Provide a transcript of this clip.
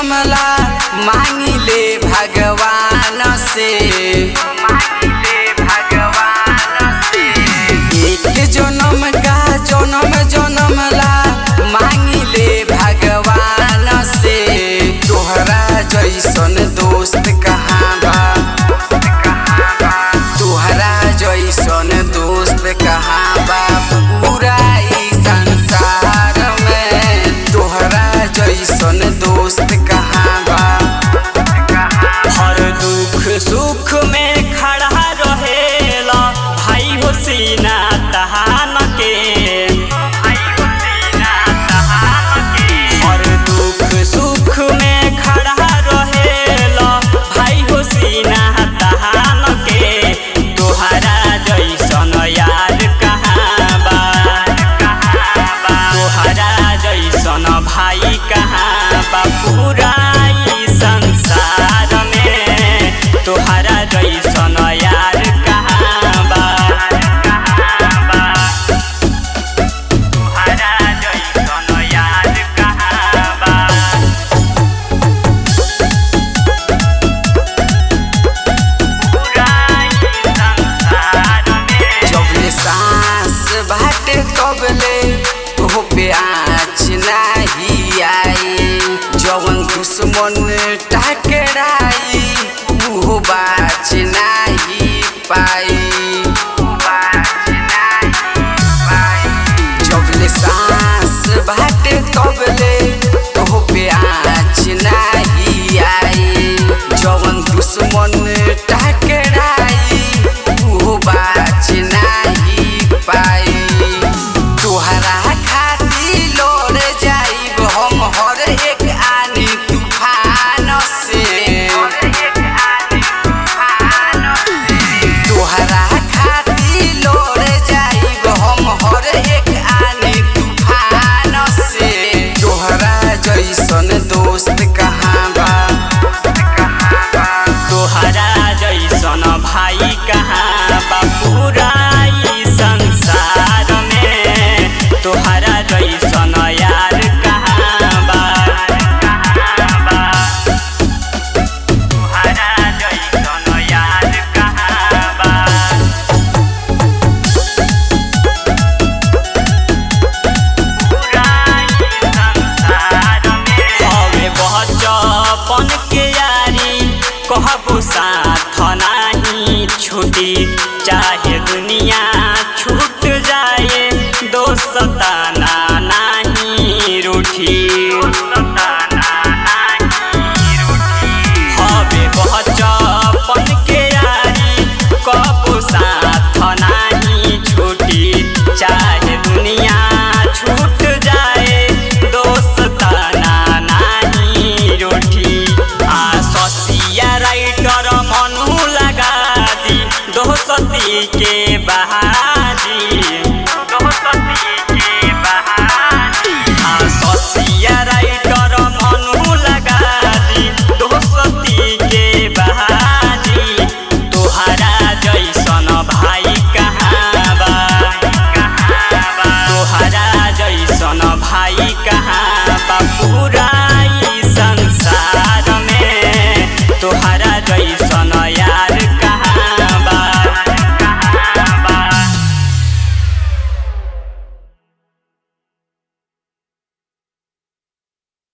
जनमला मांगिले भगवान से मांगिले भगवान से एक जन्म का जन्म जनमला मांगिले भगवान से तोहरा जैसन दोस्त कहाँ बा तोहरा जैसन दोस्त कहाँ बा पूरा ई संसार में तोहरा जैसन दोस्त कहाँ बा हर दुख सुख में खड़ा रहेला भाई हो सीना तहान के हर दुख सुख में खड़ा रहेला भाई हो सीना तहान के तोहरा जैसन यार कहाँ बा तोहरा जैसन भाई कहाँ बा पूरा ई संसार में तोहरा जैसन यार कहाँ बा तोहरा जैसन यार कहाँ बा पूरा ई संसार में जबले सांस बाटे तबले तोह पे आँच नाही आई जवन दुश्मन टकराई उहो बाच नाही पाई बाच नाही पाई जबले सांस बाटे तबले तोह पे आँच नाही आई जवन दुश्मन टकराई उहो बाच